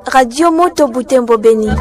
Radio Moto Butembo Beni.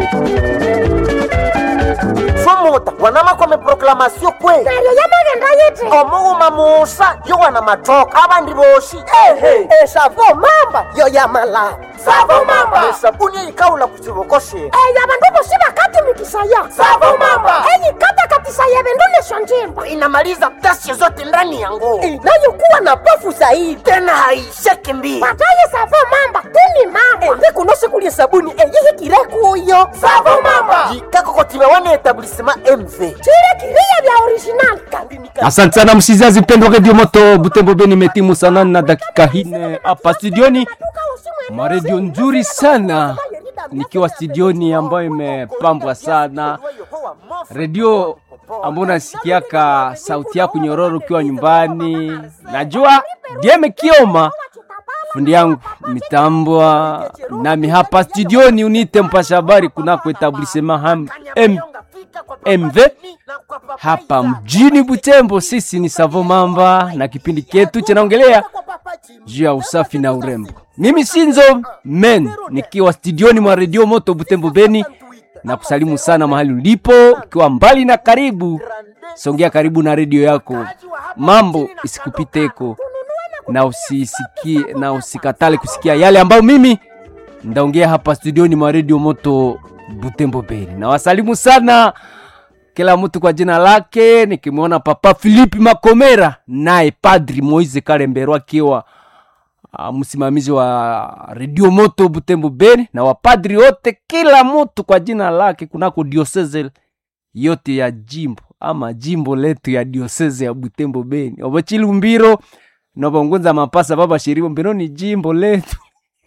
somota wanama kwame proklamasio kwe neryo yamagenda yiti omughuma musa yo wana matoka abandi boshi ehe esavo mamba yo yamalala savo mamba esabuni eyikawula ku kibokoshe eyo abandu bosi bakatumikisaya Savo mamba. eyikatakatisaya ebindu nesyo njimba inamaliza ghasia zote ndani ya nguo inayokuwa na pofu zaidi tena haisheki mbii bataye savo mamba tuni mamba ndikuno sikulya sabuni eyihikire kuyo savo mamba jikakokotima wana etablisema mv chile kiriya bya original kandi nika Asante sana msizazi mpendwa Radio Moto Butembo Beni, metimu sana na dakika hine hapa studioni, maredio nzuri sana nikiwa studioni ambayo imepambwa sana, redio ambayo nasikiaka sauti yako nyororo ukiwa nyumbani. Najua Dieme Kioma fundi yangu mitambwa nami hapa studioni, unite mpasha habari kunako etablisema ham M MV hapa mjini Butembo. Sisi ni Savo Mamba na kipindi chetu chinaongelea juu ya usafi na urembo. Mimi Sinzo Men nikiwa studioni mwa redio Moto Butembo Beni, na kusalimu sana mahali ulipo, ukiwa mbali na karibu, songea karibu na redio yako, mambo isikupiteko na usisikie na usikatale kusikia yale ambayo mimi ndaongea hapa studioni mwa redio Moto Butembo Beni. Na wasalimu sana kila mtu kwa jina lake, nikimwona Papa Filipi Makomera naye Padri Moise Kalembero akiwa uh, msimamizi wa redio Moto Butembo Beni na wapadri wote, kila mtu kwa jina lake kunako dioseze yote ya jimbo ama jimbo letu ya dioseze ya Butembo Beni obochilumbiro nobongunza mapasa baba shiribo mbino ni jimbo letu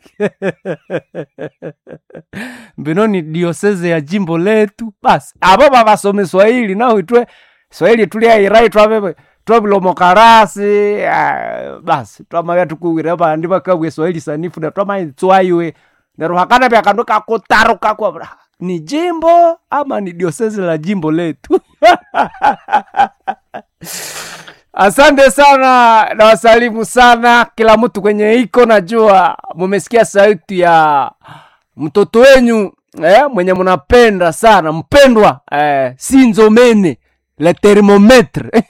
mbino ni dioseze ya jimbo letu basi abo babasome swahili nao itwe swahili tuliairai twabebe twabilomokarasi ah, basi twamabya tukuwire bandi bakabwe swahili sanifu na twamaitswaiwe neruhakana byakandu kakutaruka kwa ni jimbo ama ni dioseze la jimbo letu Asante sana na wasalimu sana kila mtu kwenye iko, najua mumesikia sauti ya mtoto wenyu eh, mwenye mnapenda sana mpendwa eh, Sinzomene le thermometre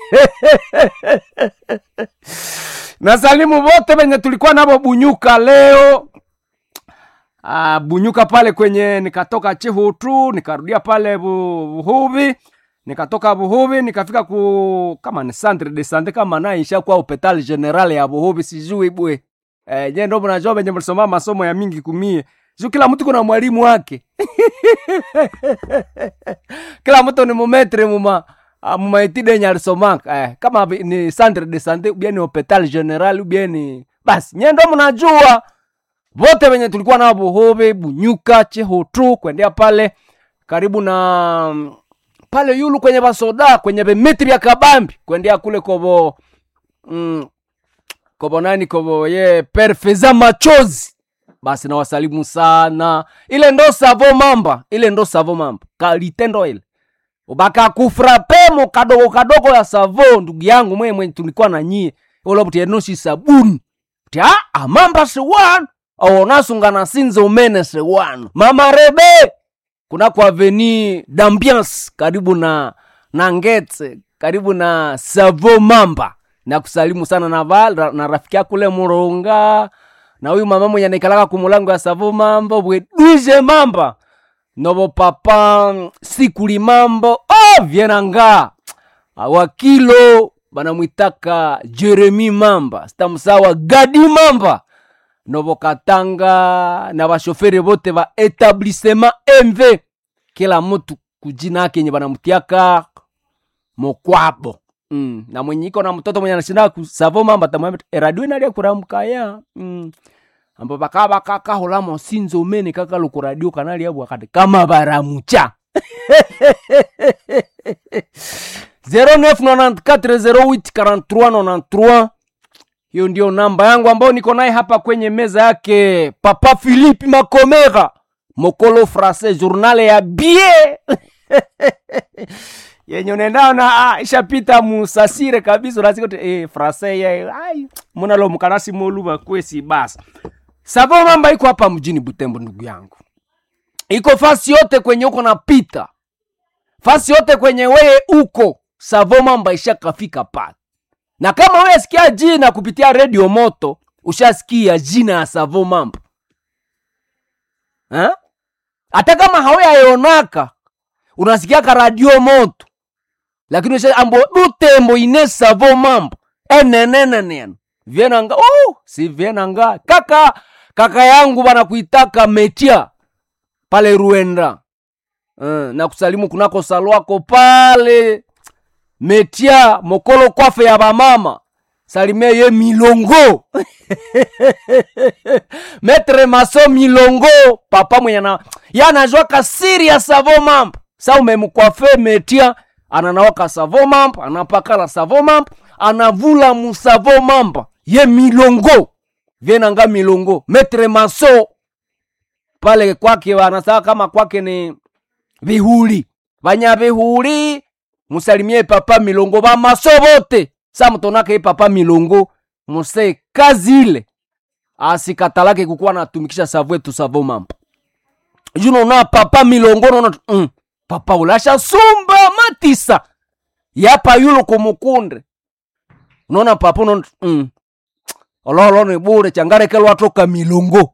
nasalimu wote wenye tulikuwa nabo Bunyuka leo ah, Bunyuka pale kwenye nikatoka Chihutu nikarudia pale Bu- Buhubi nikatoka Buhubi nikafika ku kama ni centre de sante kama naisha kwa hopital general ya Buhubi sijui bwe eh, je ndo mnajua venye mlisoma masomo ya mingi kumie juu kila mtu kuna mwalimu wake kila mtu ni mumetre muma ah, mumaitide yenye alisomaka eh, kama vi- ni centre de sante ubia ni hopital general ubia ni basi nye ndo mnajua vote venye tulikuwa nao Buhubi Bunyuka Chehutu kuendea pale karibu na mm, pale yulu kwenye basoda kwenye bemitri ya kabambi kuendea kule kobo mm, kobo nani kobo ye perfeza machozi basi nawasalimu sana ile ndo savo mamba ile ndo savo mamba kalitendo ile ubaka kufrapemo kadogo kadogo ya savo ndugu yangu mwe mwenye tulikuwa na nyie olobuti enoshi sabuni tia amamba sewan aonasungana sinze umene sewan mama rebe kuna kwa aveni d'ambiance karibu na na ngetse karibu na savo mamba na kusalimu sana na, val, na rafiki yako kule muronga na huyu mama mwenye naikalaka kumulango ya savo mamba bweduje mamba nobo papa sikuli mambo oh, vienanga wakilo banamwitaka jeremi mamba sitamusawa gadi mamba nobo katanga na bashoferi bote ba etablissement mv kila mtu kujina yake yenye banamtiaka mokwabo mm. na mwenye iko na mtoto mwenye anashinda kusavo mamba tamwambia eradio inalia kuramkaya mm. ambo baka baka kahola mosinzo mene kaka lukuradio kanali abu akati kama baramucha 0994084393 hiyo ndio namba yangu ambayo niko naye hapa kwenye meza yake papa philipe makomera mokolo francais journal ya bie yenye unaendao na ah, ishapita musasire kabisa unasikote eh, francais ya ai munalo mukanasi moluba kwesi basi savo mamba iko hapa mjini butembo ndugu yangu iko fasi yote kwenye uko napita fasi yote kwenye weye uko savo mamba ishakafika pale na kama wewe sikia jina kupitia redio moto ushasikia jina ya savo mamba Eh? hata kama haweyaionaka unasikiaka radio moto lakini usha ambo butembo ine savo mambo enenenenen vienanga oh, si vienanga kaka kaka yangu banakuitaka metia pale ruenda uh, na kusalimu kunako salwako pale metia mokolo kwafe ya bamama salimia ye milongo metre maso milongo papa mwenye na yanajwaka siri ya savo mambo sa umemkwafe metia ananawaka savo mambo anapakala savo mambo anavula musavo mambo ye milongo vienanga milongo metre maso pale kwake wanasaa kama kwake ni vihuli vanya vihuli musalimie papa milongo vamaso vote sa mutonaka ye papa milongo muse kazi ile asikatalake kukuwa natumikisha savu etu savo mambo junona papa milongo nona mm, papa ulasha sumba matisa yapa yulo kumukunde unaona papa unaona mm, ololo ni bure changarekelwa toka milongo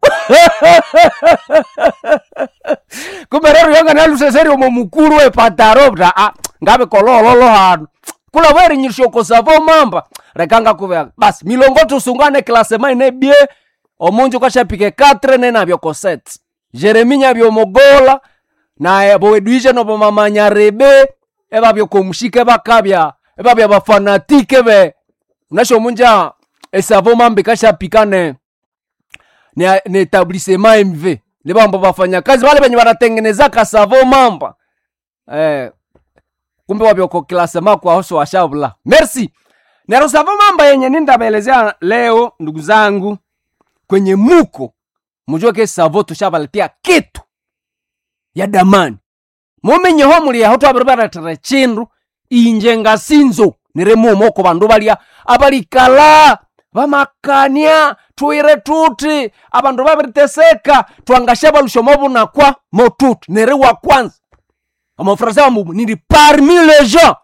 kumbe rero yanga naluseseri omo mukuru we pataro ta ah, ngabe kolololo hano kula weri nyirishoko savo mamba rekanga kuvea basi milongo tusungane klasema ine bie omunju kwashapike katre nenavyo koset jeremi nyavyo mogola na boweduishe nobo mamanya rebe evavyo komushike vakavya evavya vafanatike ve unasho munja esavo mambe kashapikane ni, ni etablissement mv ni vambo vafanya kazi vale venye vanatengenezaka savo mamba eh, kumbe wavyoko klasema kwa hoso washavula merci nero savo mamba yenye nindavelezea leo ndugu zangu kwenye muko mujue ke savo tushavaletea kitu ya damani mumenyeho muliaho twaviri varatira chindu inje ngasinzo niri mumoko vandu valia avalikala vamakania twire tuti avandu vaviriteseka twangasha valushomo vunakwa motuti niri wa kwanza amafrasa vamumu niri parmi les gens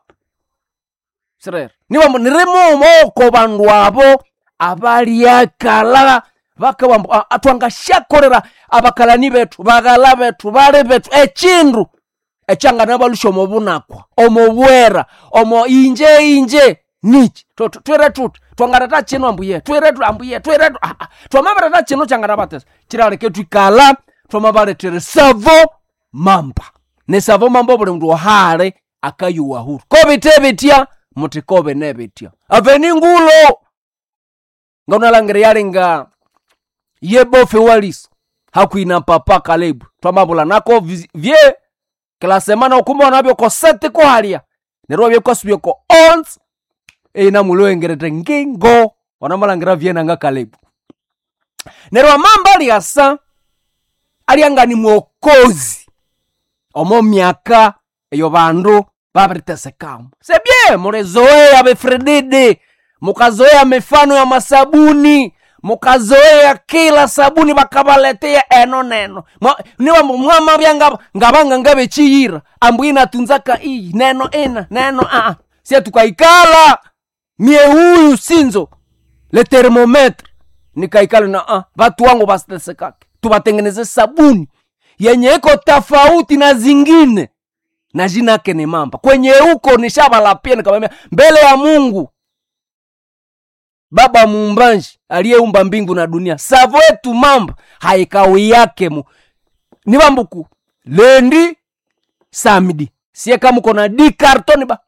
sirere nivambo niri mumoko vandu avo avaliakala vakavambo a- a- twangashakorera avakalani vetu vakala vetu vali vetu echindu echangana valushomo vunakwa omo bwera omo inje inje nichi Tu- tu- twire tuti twangarata chino ambuye twire tu ambuye twire tu ah, ah. twamavarata chino changana vatesa chiraleke twikala twamavaletera savo mamba ne savo mamba vuli mndu ohale akayuwa huru kovite vitya muti kove ne vitya aveni ngulo ngaunalangire yalinga yebofe walisa hakwina papa kalebu twamavula nako vi- vye kila semana ukumba wanavyo kosete kohalya nerwo vyekosubye ko ons eina muloengerete ngingo wanamalangira vyenanga kalebu nerwo amamba aliasa alianga ni mwokozi omo myaka eyo vandu vaviritesekamo sebye mulizoea vifrididi mukazoea mifano ya masabuni mukazoea kila sabuni vakavaletea eno neno Mwa- niwa mwamavya ngava ngavanga ngavechiyira ambu inatunzaka iyi neno ina neno aa sie tukaikala mie huyu sinzo le termometre nikaikala na ah, vatu wangu vasitesekake tuvatengeneze sabuni yenye iko tofauti na zingine na jina yake ni mamba kwenye huko nishavalapia nikamwambia mbele ya mungu baba muumbaji aliyeumba mbingu na dunia savo yetu mamba haikawi yake mu ni vambuku lendi samedi sie kama uko na di kartoni ba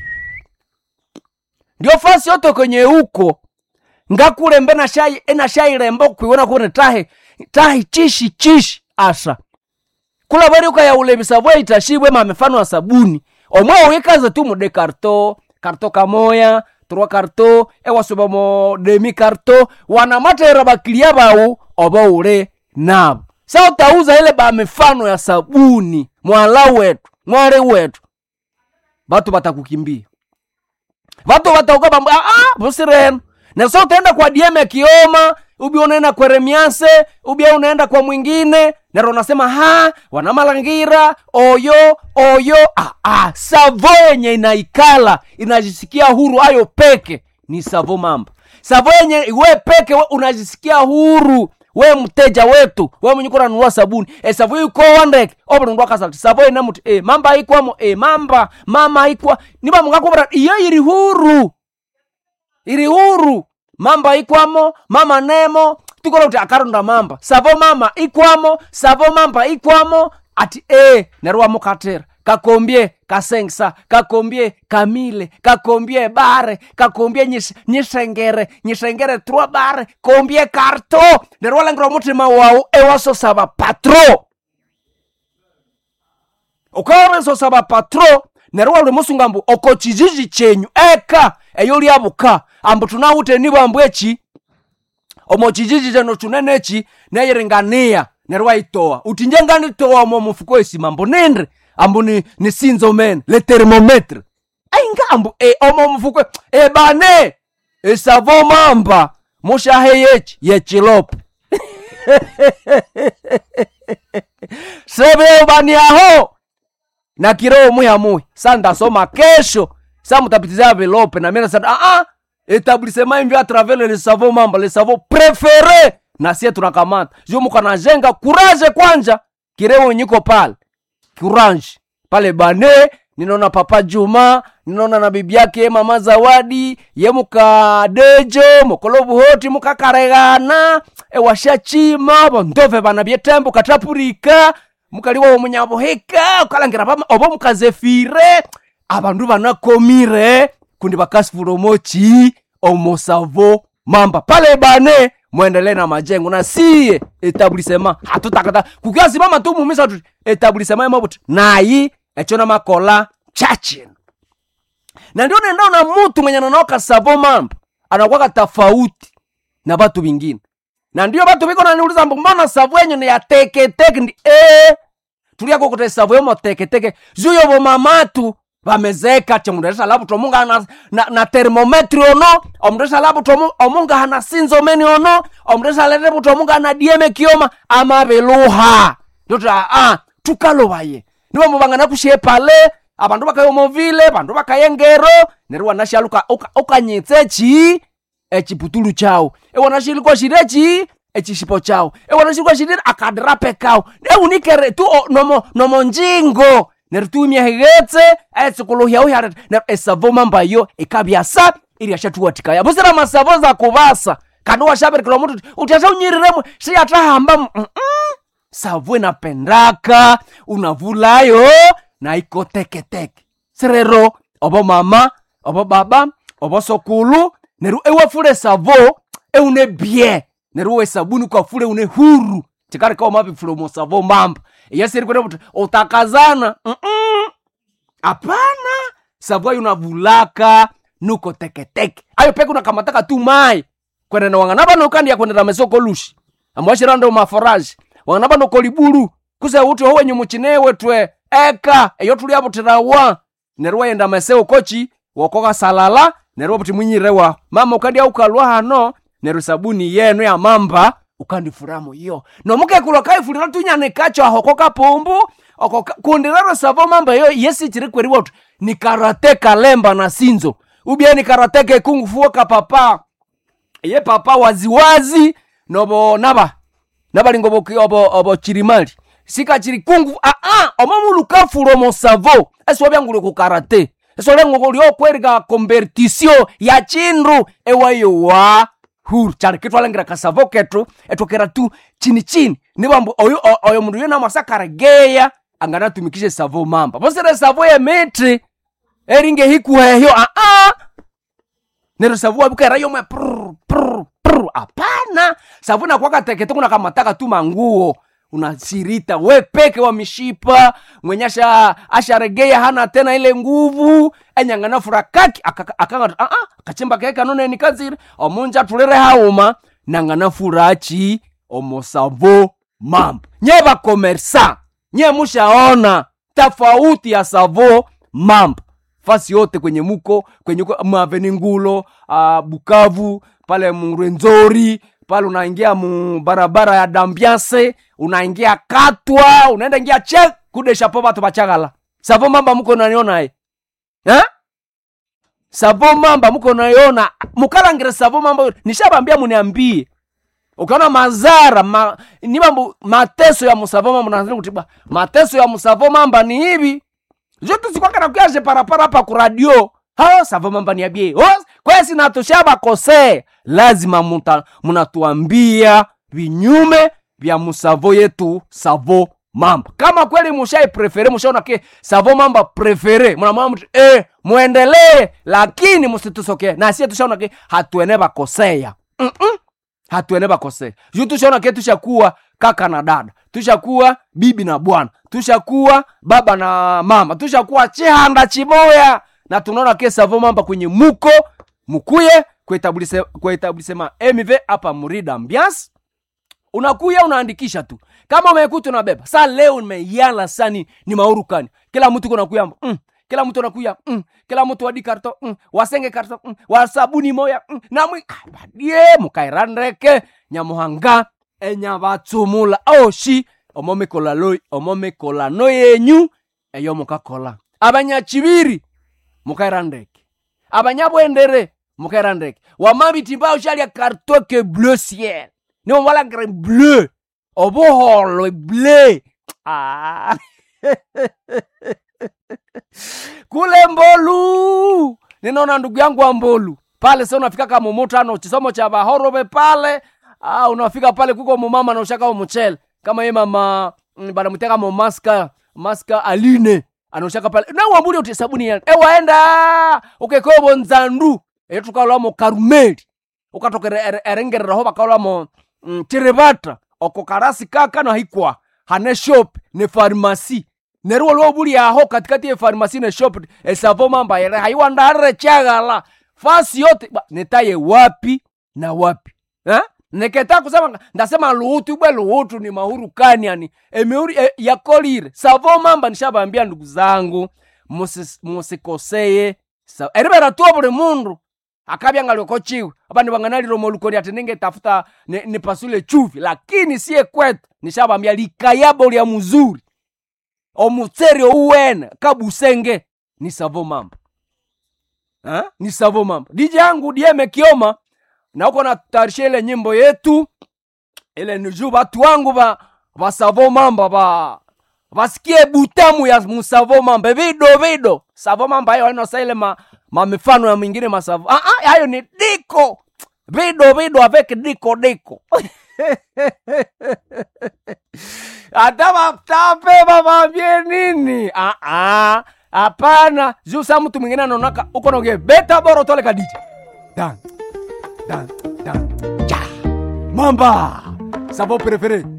ndio fasi yote kwenye huko ngakulembe na shai ena shai rembo kuiona kune tahe tahe chishi chishi asa kula bari ukaya ulebisa bwe itashibwe ma mifano ya sabuni omwe wikaza tu mude karto karto kamoya trois karto ewasoba mo demi karto wanamatera bakilia bawu oba ule nabo sa utauza ile ba mifano ya sabuni mwala wetu mwale wetu batu batakukimbia batu batauka bambu ah, ah, busireno naso utaenda kwa dieme kioma ubia unaenda kweremianse ubia unaenda kwa mwingine naro unasema ha wanamalangira oyo oyo ah, ah, savo yenye inaikala inajisikia huru ayo peke ni savo mamba savo yenye we peke we unajisikia huru we mteja wetu we mwenye kuranunua sabuni e savo iko wandeke obrundwa kasati savo ina muti e mamba ikwamo e mamba mama ikwa niba mungakubra iyo iri huru iri huru mamba ikwamo mama nemo tukora kuti akaronda mamba savo mama ikwamo savo mamba ikwamo ati e nerwa mukatera kakombie kasengsa kakombie kamile kakombie bare kakombie nyis- nyisengere nyisengere trois bare kombie karto nerwa langirwa mutima wawu ewasosava patro ukawaresosava patro nerwa uli musunga mbu oko chijiji chenyu eka eyo lyabuka ambu tunawute nibo ambu eki omo chijiji cheno chunene eki neyiringania nerwa itoa uti nje nganitoa omo mufuko esima ambu nindi ambu ni, ni sinzo mene le thermometre ainga ambu e, omo mufuko ebane esavo mamba mushahe yechi yechilopo sebeobaniaho na kiroho muyamuya sa ndasoma kesho sa mutapitizia velope na mina sa ah etablissement imvi atravers le savo mamba le savo prefere na sie tunakamata juu mukanajenga kuraje kwanja kirewo nyiko pale courage pale bane ninaona papa juma ninaona na bibi yake mama zawadi ye mukadejo mukolo buhoti mukakaregana ewashachima bondove bana byetembo katapurika mukaliwa omunyabuhika ukalangira pama obo mukazefire abandu banakomire kundi bakasifura omochi omosavo mamba pale bane mwendelee na majengo na siye etablisema hatutakata kukiasimama tu mumisa tuti etablisema emabuti nayi echo na makola chachino na ndio nendaona mutu mwenye nanaoka savo mambo anakwaka tofauti na batu bingine na ndio batu biko naniuliza mbu mbona savu yenyu ni ya teketeke ndi e tuliako kuti savu yomo teketeke zuyo bomamatu bamezeka chemundesha labuto omunga na, na, na termometri ono omundesha labuto omu- omunga hana sinzomeni ono omundesha lete buto omunga na dieme kioma amabeluha ndoti aa tukalobaye nibo mubangana kushe pale abandu bakayomovile bandu bakayengero neryo wanashaluka ukanyitse chi echiputulu chawo ewanashilikwa shirechi echishipo chawo ewanashilikwa shirire akadirape kawo eunikere tu o- nomo, nomo njingo neryo tuimiahigetse etsikuluhyauhyarete neryo esavo mambayo ikabyasa iriashatuwatikaya busira masavo za kuvasa kandi washaberekera mutu utiasha unyiriremwe shiyatahamba mm -mm. savu inapendaka unavulayo na iko teketeke sirero obo mama obo baba obo sokulu neru ewafule savo eune bie neru we sabuni kwafule une huru tikarika omabifule omo savo mamba iyasiri kwene kuti utakazana Mm-mm. hapana savu ayo unavulaka nuko teketeke ayo peke unakamataka tu mai kwenene wang'ana bano ukandia kwenera mesoko lushi amwashirando maforaji wang'ana bano kolibulu kuse uti howenyu muchinewe twe eka eyo tuliabutirawa neryo wayenda meseo kochi wokoka salala neryo buti mwinyirewa mama ukandia ukalwa hano neryo sabuni yenu ya mamba ukandifuramo iyo nomukekulwa kaifulira tunyanikacho aho kokapumbu oko ka- kundi rero savo mamba yo yesi chiri kweriwa uti ni karate kalemba na sinzo ubie ni karate kekungufuo kapapa ye papa waziwazi nobo naba nabalinga obo, obo, obo chirimali sikachiri kungu aa omamulukafulo mosavo esiwabyangule ku karate esolengo lyokwerika kompertisio ya chindu ewayowa huru chali kitwalengira kasavo ketu etokera tu chini chini nibambu oyo o- oyo mundu yena masakaregeya anganatumikishe savo mamba posire savo yemiti eringe hikuhehyo aa nero savu wabukera yomwe prr, prr, prr. apana savu nakwakatekete kunakamataka tu manguo unasirita we peke wa mishipa mwenye asha asharegeya hana tena ile nguvu enyangana fura kaki akanga aa akachimba keke anoneni kazire omunja tulire hauma nangana furachi omosavo mambo nye bakomersa nye mushaona tofauti ya savo mambo fasi yote kwenye muko kwenye uko- maveni ngulo uh, bukavu pale mrwenzori pale unaingia mu barabara ya dambiance unaingia katwa unaenda ingia che kudeshapo batu bachagala savo mamba muko naniona e eh? savo mamba muko naiona mukalangire savo mamba nishabambia muniambie ukaona mazara ma, ni mambo mateso ya musavo mamba nazini kutiba mateso ya musavo mamba ni hivi zote sikwaka kuyaje parapara hapa ku radio hao savo mamba niambie oh, kwesi natushaba kose lazima muta, munatuambia vinyume vya musavo yetu savo mamba kama kweli mushai prefere mushaona ke savo mamba prefere munamwona mtu eh, muendelee lakini musitusokee na sie tushaona ke hatuene bakoseya Mm-mm. hatuene bakosea juu tushaona ke tushakuwa kaka na dada tushakuwa bibi na bwana tushakuwa baba na mama tushakuwa chihanda chimoya na tunaona ke savo mamba kwenye muko mukuye kuetablisema mv hapa murida ambiance unakuya unaandikisha tu kama umekuta unabeba sa leo nimeyala sani ni maurukani kila mtu kunakuya mm, kila mtu anakuya mm, kila mtu wadi karto mm, wasenge karto mm, wasabuni moya mm, namwi ah, badie mukairandeke nyamuhanga enyabatsumula oshi omomekola loi omomekola no yenyu eyo mukakola abanyachibiri mukairandeke abanyabwendere mukairandeke wamabitimba shalya karto ke bleu ciel niwo mwalagre bleu obuholo bleu ah. kule mbolu ninaona ndugu yangu wa mbolu pale sa unafika kama mumutano chisomo cha bahorobe pale ah, unafika pale kuko mumama naushaka umuchele kama ye mama mm, banamuteka mo maska maska aline anoshaka pale nawambuli uti sabuni ya ewaenda ukekobo nzandu etukalwamo karumeli ukatokera erengereraho bakalwamo mm, tiribata oko karasi kaka no hikwa hane shop ne farmasi neruwo lwo buli aho katikati ye farmasi ne shop esavo mamba yere haiwandarire chagala fasi yote ba, netaye wapi na wapi eh? neketa kusema ndasema luhutu bwe luhutu ni mahuru kaniani emeuri e, yakolire savo mamba nishabambia ndugu zangu musis- musikoseye sa- eribera tuo buli mundu akabyangalioko abandi banganalilo molukoni ati ningetafuta ni- nipasule chuvi lakini siye kwetu nishabambia likayabo lya muzuri omutseri ouwene kabusenge ni savo mamba ha? ni savo mamba diji yangu dieme kioma na uko natarisha ile nyimbo yetu ile niju batu wangu ba basavo mamba ba basikie butamu ya musavo mamba vido vido savo mamba hayo ainosa ile ma, mamifano ya mwingine masavo ah, ah, hayo ni diko vido vido avec diko diko hata batape babambie nini Ah, ah, hapana juu sa mtu mwingine anaonaka uko naongea beta boro tole kadija dan dan dan ja mamba savo prefere